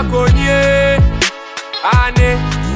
konye. Ane.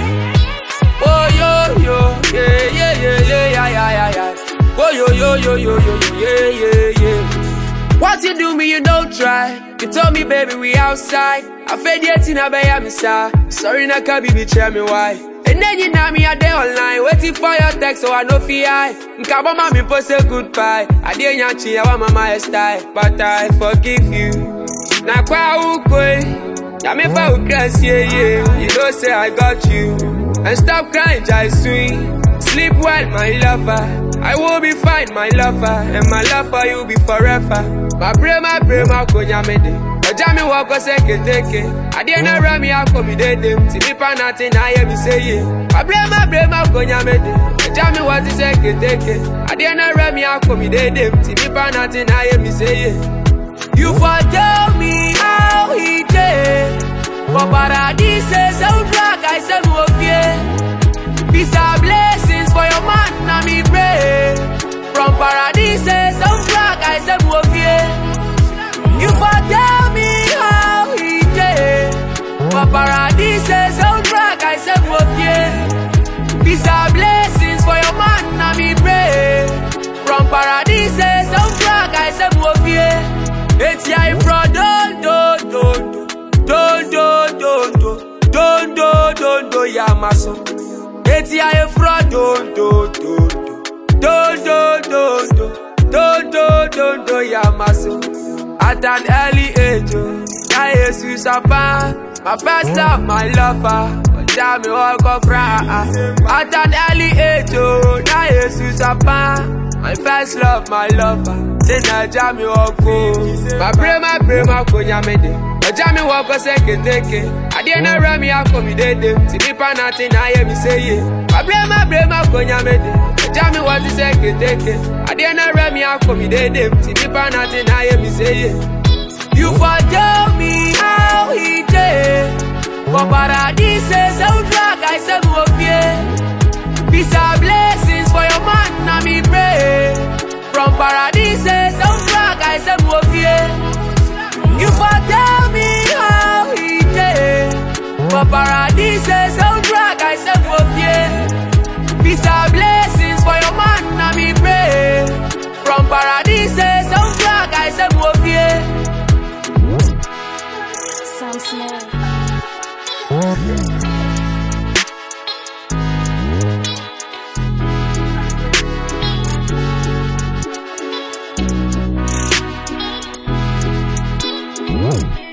Oh yo yo, yeah yeah yeah yeah yeah yeah yeah yeah. Oh yo yo yo yo yo yo yeah yeah yeah. What you do me, you don't try. You told me, baby, we outside. I fed yet in a bay, I'm Sorry, na can be tell me why. And then you know me a day online, waiting for your text, so I know fi I. Nkaba mami post a goodbye. I didn't yachi, I want my style, but I forgive you. Na kwa ukwe, na me fa ukras, yeah yeah. You know say I got you, and stop crying, jai swing. Sleep well, my lover. I will be fine, my lover, and my love for you be forever. My brain, my brain, my konya mede. Ọjà mi wọ ọkọ sẹ́kẹ̀tẹ̀kẹ̀. Adé náà rẹ̀ mi akọ mi dédé. Tí mi pa náà ti náà yẹ mi séye. My brain, my brain, my konya mede. Ọjà mi wọ ti sẹ́kẹ̀tẹ̀kẹ̀. Adé náà rẹ̀ mi akọ mi dédé. Tí mi pa náà ti náà yẹ mi séye. You for tell me how he dey. For paradise, ṣé o drag àìsàn mi ò fi é? Peace and blessings for your man, na me pray. From paradise, some flag I say mo fie. You for tell me how he dey. For paradise, some flag I say mo fie. Peace and blessings for your man, na me pray. From paradise, some flag I say mo fie. Eti I from don do do do do do do do do do do ya maso. Eti ayé fúra dòdòdò dòdòdòdò dòdòdòdò yà má so. At an early age, oh, na Yesu sapa. My first love, my lover. Ọjà mi wọ́n kọ́ fura. At an early age, oh, na Yesu sapa. My first love, my lover. Ṣé Naija mi wọ́n kó? My brain, my brain, my kò yá mi dé. Ọjà mi wọ́n kọ́ sẹ́kẹ̀tẹ̀kẹ̀. Adé náà rẹ̀ mi akọ mi dédé. Tí mi pa náà ti náà yẹ mi séye. Abre ma bre ma konya mede. Ọjà mi wọ́n ti sẹ́kẹ̀tẹ̀kẹ̀. Adé náà rẹ̀ mi akọ mi dédé. Tí mi pa náà ti náà yẹ mi séye. You for tell me how he dey. For paradise, ṣé o drag àìsàn mi ò fi é? Peace and blessings for your man, na me pray. From paradise, ṣé o drag àìsàn mi ò fi é? You for tell me how he dey. For paradise, ṣé o drag àìsàn mi ò fi é? Peace and blessings for your man, na me pray. From paradise, ṣé o drag àìsàn mi ò fi é? Sam Smith. Whoa.